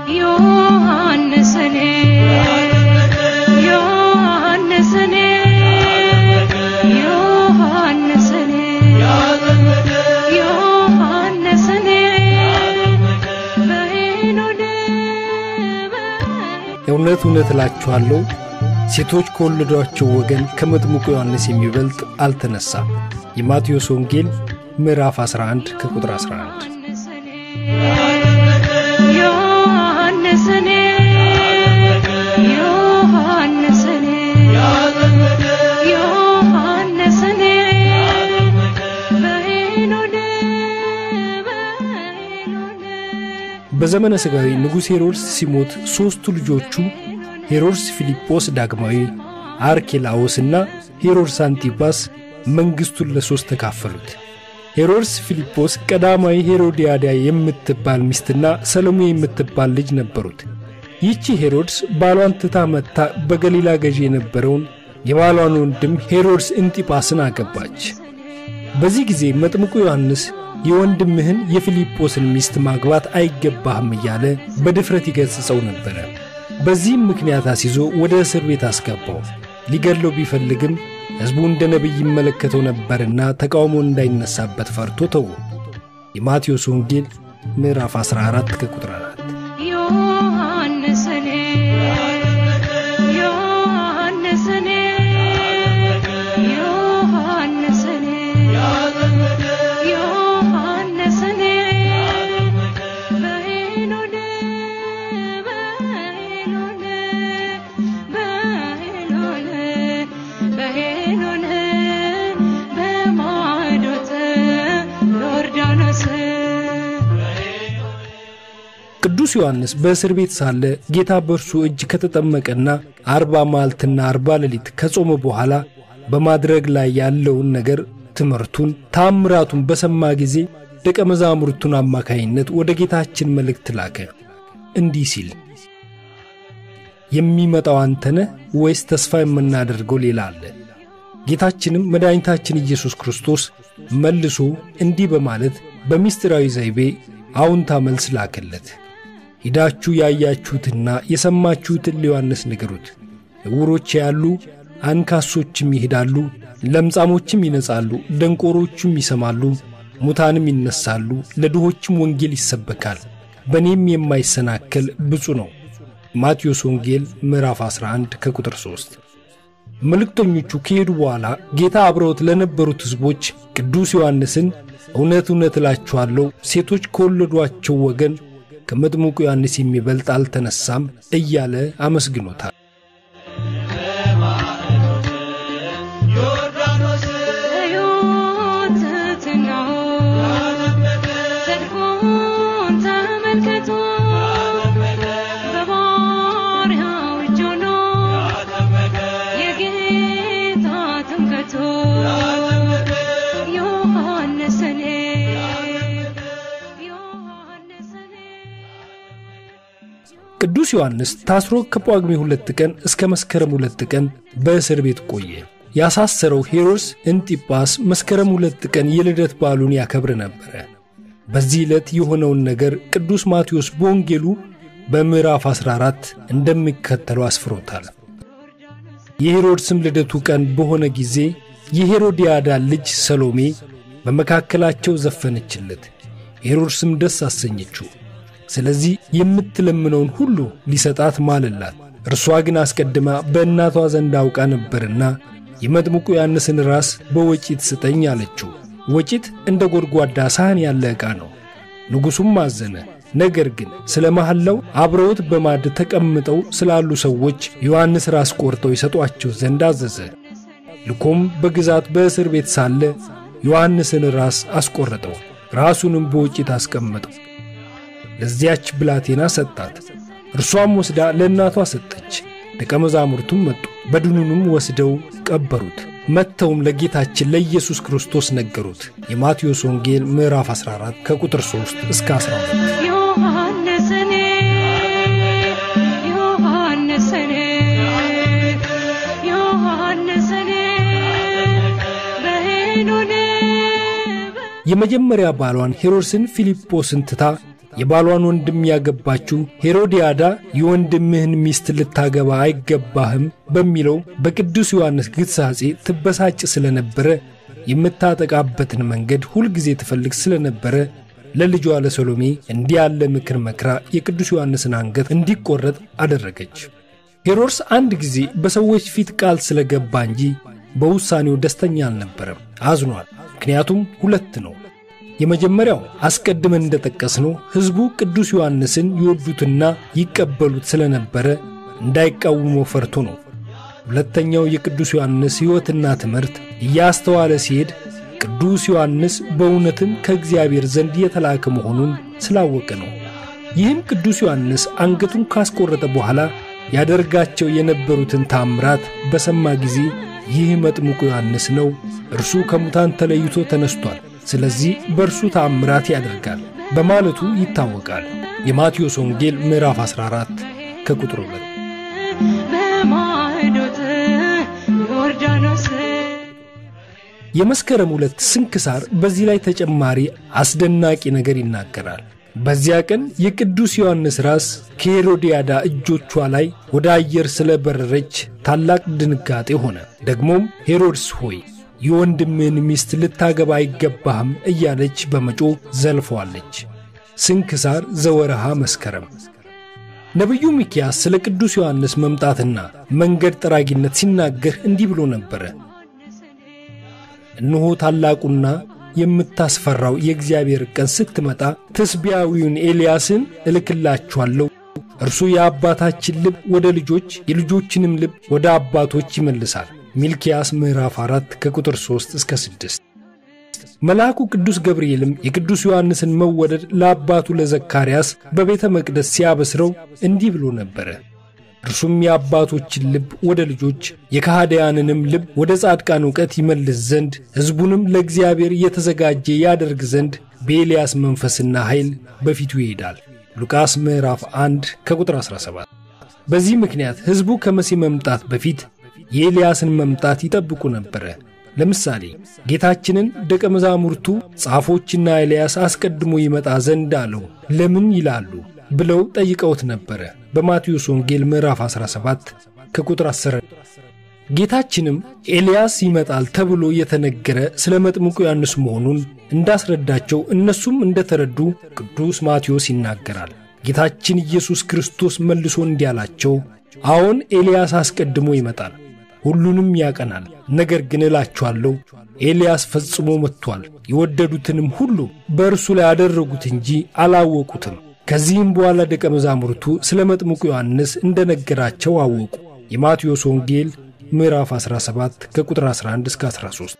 ዮሐንስን ዮሐንስን ዮሐንስን ዮሐንስን በሄኖን እውነት እውነት እላችኋለሁ ሴቶች ከወለዷቸው ወገን ከመጥምቁ ዮሐንስ የሚበልጥ አልተነሳም። የማቴዎስ ወንጌል ምዕራፍ 11 ከቁጥር 11። ዮሐንስን ዮሐንስን ዮሐንስን በሄኖን በሄኖን በዘመነ ሥጋዊ ንጉሥ ሄሮድስ ሲሞት ሦስቱ ልጆቹ ሄሮድስ ፊልጶስ ዳግማዊ፣ አርኬላዎስና ሄሮድስ አንቲጳስ መንግሥቱን ለሦስት ተካፈሉት። ሄሮድስ ፊልጶስ ቀዳማዊ ሄሮድያዳ የምትባል ሚስትና ሰሎሜ የምትባል ልጅ ነበሩት። ይህቺ ሄሮድስ ባሏን ትታ መጥታ በገሊላ ገዢ የነበረውን የባሏን ወንድም ሄሮድስ እንጢጳስን አገባች። በዚህ ጊዜ መጥምቁ ዮሐንስ የወንድምህን የፊልጶስን ሚስት ማግባት አይገባህም እያለ በድፍረት ይገሥጸው ነበረ። በዚህም ምክንያት አስይዞ ወደ እስር ቤት አስገባው። ሊገድለው ቢፈልግም ሕዝቡ እንደ ነቢይ ይመለከተው ነበርና ተቃውሞ እንዳይነሳበት ፈርቶ ተው። የማቴዎስ ወንጌል ምዕራፍ 14 ከቁጥር 4 ዮሐንስን ዮሐንስን ዮሐንስን ዮሐንስን በሄኖን በሄኖን በሄኖን በሄኖን በማዶት ዮርዳኖስ ቅዱስ ዮሐንስ በእስር ቤት ሳለ ጌታ በእርሱ እጅ ከተጠመቀና አርባ መዓልትና አርባ ሌሊት ከጾመ በኋላ በማድረግ ላይ ያለውን ነገር ትምህርቱን፣ ታምራቱን በሰማ ጊዜ ደቀ መዛሙርቱን አማካይነት ወደ ጌታችን መልእክት ላከ እንዲህ ሲል የሚመጣው አንተ ነህ ወይስ ተስፋ የምናደርገው ሌላ አለ? ጌታችንም መድኃኒታችን ኢየሱስ ክርስቶስ መልሶ እንዲህ በማለት በምስጢራዊ ዘይቤ አዎንታ መልስ ላከለት። ሂዳችሁ ያያችሁትና የሰማችሁትን ለዮሐንስ ንገሩት። ዕውሮች ያሉ፣ አንካሶችም ይሄዳሉ፣ ለምጻሞችም ይነጻሉ፣ ደንቆሮችም ይሰማሉ፣ ሙታንም ይነሳሉ፣ ለድሆችም ወንጌል ይሰበካል። በእኔም የማይሰናከል ብፁዕ ነው። ማቴዎስ ወንጌል ምዕራፍ 11 ከቁጥር 3። መልእክተኞቹ ከሄዱ በኋላ ጌታ አብረውት ለነበሩት ሕዝቦች ቅዱስ ዮሐንስን እውነት እውነት እላችኋለሁ ሴቶች ከወለዷቸው ወገን ከመጥምቁ ዮሐንስ የሚበልጥ አልተነሳም እያለ አመስግኖታል። ትሕትናው ጽድቁን ተመልክቶ በባሪያው እጅ ሆኖ የጌታ ትምክህቱ ዮሐንስን ዮሐንስን ቅዱስ ዮሐንስ ታስሮ ከጳጉሜ ሁለት ቀን እስከ መስከረም ሁለት ቀን በእስር ቤት ቆየ። ያሳሰረው ሄሮድስ እንጢጳስ መስከረም ሁለት ቀን የልደት በዓሉን ያከብር ነበረ። በዚህ ዕለት የሆነውን ነገር ቅዱስ ማቴዎስ በወንጌሉ በምዕራፍ 14 እንደሚከተለው አስፍሮታል። የሄሮድስም ልደቱ ቀን በሆነ ጊዜ የሄሮድያዳ ልጅ ሰሎሜ በመካከላቸው ዘፈነችለት፣ ሄሮድስም ደስ አሰኘችው። ስለዚህ የምትለምነውን ሁሉ ሊሰጣት ማለላት። እርሷ ግን አስቀድማ በእናቷ ዘንድ አውቃ ነበርና የመጥምቁ ዮሐንስን ራስ በወጪት ስጠኝ አለችው። ወጪት እንደ ጎድጓዳ ሳህን ያለ ዕቃ ነው። ንጉሡም አዘነ። ነገር ግን ስለ መሐላው አብረውት በማዕድ ተቀምጠው ስላሉ ሰዎች ዮሐንስ ራስ ቆርጠው ይሰጧቸው ዘንድ አዘዘ። ልኮም በግዛት በእስር ቤት ሳለ ዮሐንስን ራስ አስቆረጠው፣ ራሱንም በወጪት አስቀመጠው። ለዚያች ብላቴና ሰጣት። እርሷም ወስዳ ለእናቷ ሰጠች። ደቀ መዛሙርቱም መጡ፣ በድኑንም ወስደው ቀበሩት። መጥተውም ለጌታችን ለኢየሱስ ክርስቶስ ነገሩት። የማቴዎስ ወንጌል ምዕራፍ 14 ከቁጥር 3 እስከ 12። ዮሐንስን ዮሐንስን ዮሐንስን በሄኖን የመጀመሪያ ባሏን ሄሮድስን ፊልጶስን ትታ የባሏን ወንድም ያገባችው ሄሮዲያዳ የወንድምህን ሚስት ልታገባ አይገባህም በሚለው በቅዱስ ዮሐንስ ግሳጼ ትበሳጭ ስለነበረ የምታጠቃበትን መንገድ ሁልጊዜ ትፈልግ ስለነበረ ለልጇ ለሰሎሜ እንዲህ ያለ ምክር መክራ የቅዱስ ዮሐንስን አንገት እንዲቆረጥ አደረገች። ሄሮድስ አንድ ጊዜ በሰዎች ፊት ቃል ስለገባ እንጂ በውሳኔው ደስተኛ አልነበረም። አዝኗል። ምክንያቱም ሁለት ነው። የመጀመሪያው አስቀድመን እንደጠቀስነው ሕዝቡ ቅዱስ ዮሐንስን ይወዱትና ይቀበሉት ስለነበረ እንዳይቃወመው ፈርቶ ነው። ሁለተኛው የቅዱስ ዮሐንስ ሕይወትና ትምህርት እያስተዋለ ሲሄድ ቅዱስ ዮሐንስ በእውነትም ከእግዚአብሔር ዘንድ የተላከ መሆኑን ስላወቀ ነው። ይህም ቅዱስ ዮሐንስ አንገቱን ካስቆረጠ በኋላ ያደርጋቸው የነበሩትን ታምራት በሰማ ጊዜ ይህ መጥምቁ ዮሐንስ ነው፣ እርሱ ከሙታን ተለይቶ ተነስቷል፣ ስለዚህ በእርሱ ታምራት ያደርጋል በማለቱ ይታወቃል። የማቴዎስ ወንጌል ምዕራፍ 14 ከቁጥር 2 በማዕዶት ዮርዳኖስ የመስከረም ሁለት ስንክሳር በዚህ ላይ ተጨማሪ አስደናቂ ነገር ይናገራል። በዚያ ቀን የቅዱስ ዮሐንስ ራስ ከሄሮድያዳ እጆቿ ላይ ወደ አየር ስለበረረች ታላቅ ድንጋጤ ሆነ። ደግሞም ሄሮድስ ሆይ የወንድምህን ሚስት ልታገባ አይገባህም እያለች በመጮ ዘልፈዋለች። ስንክሳር ዘወርሃ መስከረም ነቢዩ ሚክያስ ስለ ቅዱስ ዮሐንስ መምጣትና መንገድ ጠራጊነት ሲናገር እንዲህ ብሎ ነበረ። እነሆ ታላቁና የምታስፈራው የእግዚአብሔር ቀን ስትመጣ ትስቢያዊውን ኤልያስን እልክላችኋለሁ። እርሱ የአባታችን ልብ ወደ ልጆች የልጆችንም ልብ ወደ አባቶች ይመልሳል። ሚልኪያስ ምዕራፍ 4 ከቁጥር 3 እስከ 6። መልአኩ ቅዱስ ገብርኤልም የቅዱስ ዮሐንስን መወደድ ለአባቱ ለዘካርያስ በቤተ መቅደስ ሲያበስረው እንዲህ ብሎ ነበረ። እርሱም የአባቶችን ልብ ወደ ልጆች የካህዳያንንም ልብ ወደ ጻድቃን እውቀት ይመልስ ዘንድ ሕዝቡንም ለእግዚአብሔር የተዘጋጀ ያደርግ ዘንድ በኤልያስ መንፈስና ኃይል በፊቱ ይሄዳል። ሉቃስ ምዕራፍ 1 ከቁጥር 17። በዚህ ምክንያት ሕዝቡ ከመሲህ መምጣት በፊት የኤልያስን መምጣት ይጠብቁ ነበረ። ለምሳሌ ጌታችንን ደቀ መዛሙርቱ ጻፎችና ኤልያስ አስቀድሞ ይመጣ ዘንድ አለው ለምን ይላሉ ብለው ጠይቀውት ነበረ። በማቴዎስ ወንጌል ምዕራፍ 17 ከቁጥር 10 ጌታችንም ኤልያስ ይመጣል ተብሎ የተነገረ ስለ መጥምቁ ዮሐንስ መሆኑን እንዳስረዳቸው እነሱም እንደተረዱ ቅዱስ ማቴዎስ ይናገራል። ጌታችን ኢየሱስ ክርስቶስ መልሶ እንዲህ አላቸው፣ አዎን ኤልያስ አስቀድሞ ይመጣል፣ ሁሉንም ያቀናል። ነገር ግን እላችኋለሁ ኤልያስ ፈጽሞ መጥቷል፣ የወደዱትንም ሁሉ በእርሱ ላይ አደረጉት እንጂ አላወቁትም። ከዚህም በኋላ ደቀ መዛሙርቱ ስለ መጥምቁ ዮሐንስ እንደነገራቸው አወቁ። የማቴዎስ ወንጌል ምዕራፍ 17 ከቁጥር 11 እስከ 13።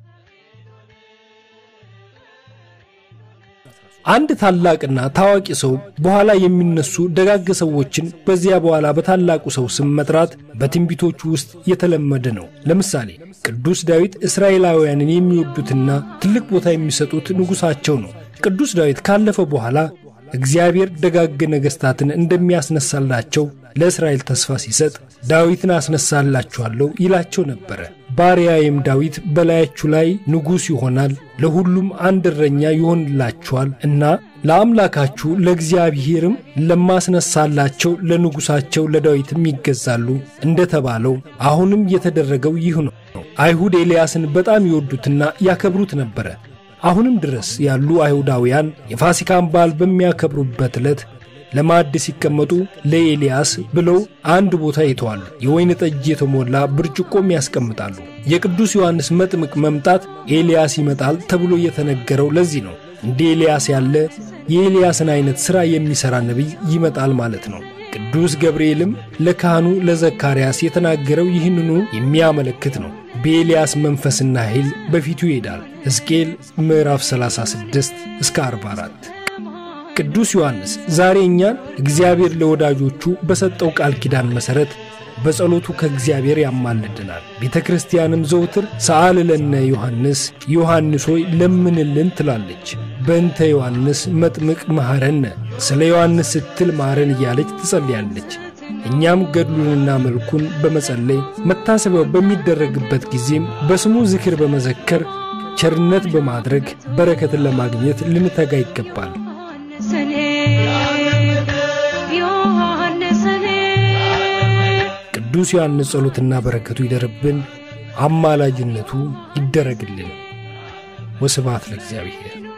አንድ ታላቅና ታዋቂ ሰው በኋላ የሚነሱ ደጋግ ሰዎችን በዚያ በኋላ በታላቁ ሰው ስም መጥራት በትንቢቶቹ ውስጥ የተለመደ ነው። ለምሳሌ ቅዱስ ዳዊት እስራኤላውያንን የሚወዱትና ትልቅ ቦታ የሚሰጡት ንጉሣቸው ነው። ቅዱስ ዳዊት ካለፈ በኋላ እግዚአብሔር ደጋግ ነገሥታትን እንደሚያስነሳላቸው ለእስራኤል ተስፋ ሲሰጥ ዳዊትን አስነሳላችኋለሁ ይላቸው ነበረ። ባሪያዬም ዳዊት በላያችሁ ላይ ንጉሥ ይሆናል፣ ለሁሉም አንድ እረኛ ይሆንላችኋል እና ለአምላካችሁ ለእግዚአብሔርም ለማስነሳላቸው ለንጉሣቸው ለዳዊትም ይገዛሉ እንደተባለው አሁንም የተደረገው ይህ ነው። አይሁድ ኤልያስን በጣም ይወዱትና ያከብሩት ነበረ። አሁንም ድረስ ያሉ አይሁዳውያን የፋሲካን በዓል በሚያከብሩበት ዕለት ለማዕድ ሲቀመጡ ለኤልያስ ብለው አንድ ቦታ ይተዋሉ። የወይን ጠጅ የተሞላ ብርጭቆም ያስቀምጣሉ። የቅዱስ ዮሐንስ መጥምቅ መምጣት ኤልያስ ይመጣል ተብሎ የተነገረው ለዚህ ነው። እንደ ኤልያስ ያለ የኤልያስን አይነት ሥራ የሚሠራ ነቢይ ይመጣል ማለት ነው። ቅዱስ ገብርኤልም ለካህኑ ለዘካርያስ የተናገረው ይህንኑ የሚያመለክት ነው። በኤልያስ መንፈስና ኃይል በፊቱ ይሄዳል። ሕዝቅኤል ምዕራፍ 36 እስከ 44። ቅዱስ ዮሐንስ ዛሬ እኛን እግዚአብሔር ለወዳጆቹ በሰጠው ቃል ኪዳን መሠረት በጸሎቱ ከእግዚአብሔር ያማልድናል። ቤተ ክርስቲያንም ዘውትር ሰአል ለነ ዮሐንስ ዮሐንስ ሆይ ለምንልን ትላለች። በእንተ ዮሐንስ መጥምቅ መሐረነ፣ ስለ ዮሐንስ ስትል ማረን እያለች ትጸልያለች። እኛም ገድሉንና መልኩን በመጸለይ መታሰቢያው በሚደረግበት ጊዜም በስሙ ዝክር በመዘከር ቸርነት በማድረግ በረከትን ለማግኘት ልንተጋ ይገባል። ሰኔ የቅዱስ ዮሐንስ ጸሎትና በረከቱ ይደርብን፣ አማላጅነቱ ይደረግልን። ወስብሐት ለእግዚአብሔር።